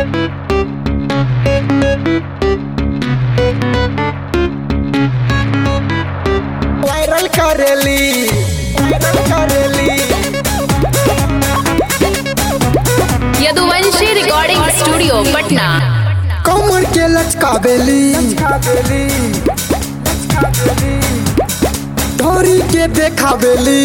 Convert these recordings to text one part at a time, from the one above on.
viral करेली viral करेली Yaduvanshi recording studio Patna कमर के लचकावेली ढोरी के देखावेली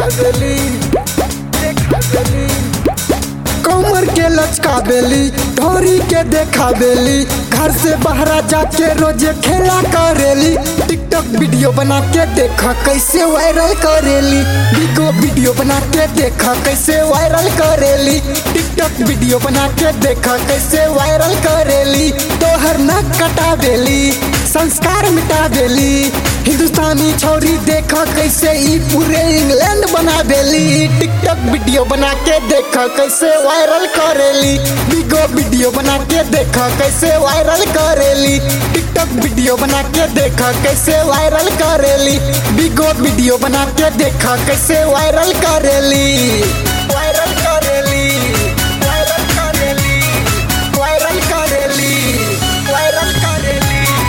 कमर के लचकावेली ढोरी के देखावेली घर से बाहर जाके रोजे खेला करेली टिकटॉक वीडियो बना के देखा कैसे वायरल करेली बिगो वीडियो बना के देखा कैसे वायरल करेली टिकटॉक वीडियो बना के देखा कैसे वायरल करेली तोहर नाक कटावेली संस्कार मिटावेली हिंदुस्तानी छोरी देखा कैसे ई पूरे इंग्लैंड बनावेली टिकटॉक वीडियो बना के देखा कैसे वायरल करेली बिगो वीडियो बना के देखा कैसे वायरल करेली टिकटॉक वीडियो बना के देखा कैसे वायरल करेली बिगो वीडियो बना के देखा कैसे वायरल करेली वायरल करेली वायरल करेली वायरल करेली वायरल करेली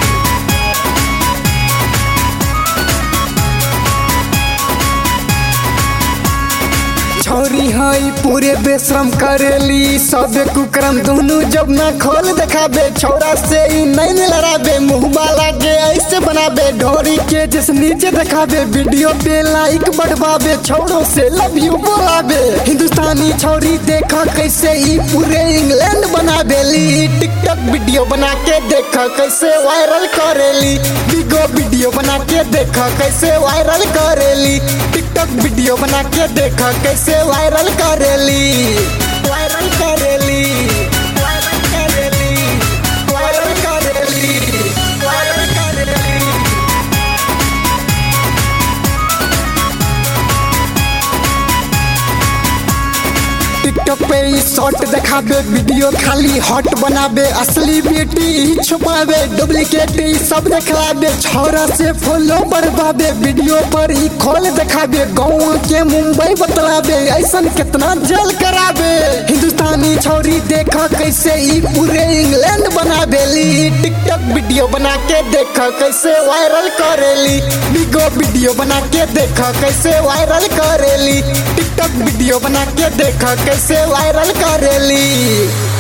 छोरी हई पूरे बेशरम करेली सबे कुकरम दोनों जब ना खोल देखाबे छोरा से ही नहीं लड़ाबे मुंह लागे ऐसे बनाबे ढोरी के जिस नीचे देखाबे वीडियो पे लाइक बढ़वाबे छोरों से लव यू बोलाबे हिंदुस्तानी छोरी देखा कैसे ही पूरे इंग्लैंड बनाबेली टिकटॉक वीडियो बना के देखा कैसे वायरल करेली बिगो वीडियो बना के देखा कैसे वायरल करेली टिकटॉक वीडियो बना के देखा कैसे वायरल करेली वायरल करेली वायरल करेली वायरल करेली वायरल करेली टिकटॉक पे ई शॉर्ट दिखाबे वीडियो खाली हॉट बनाबे असली ब्यूटी ही छुपाबे डुप्लीकेट ई सब दिखलाबे छोरा से फॉलो बढ़वाबे वीडियो पर ही खोल दिखाबे गाँव के मुंबई बतलाबे ऐसन कितना जल कराबे हिंदुस्तानी छोरी देखा कैसे ई पूरे इंग्लैंड बनाबेली टिकटॉक वीडियो बना के देखा कैसे वायरल करेली बिगो वीडियो बना के देखा कैसे वायरल करेली टिकटॉक वीडियो बना के देखा कैसे वायरल करेली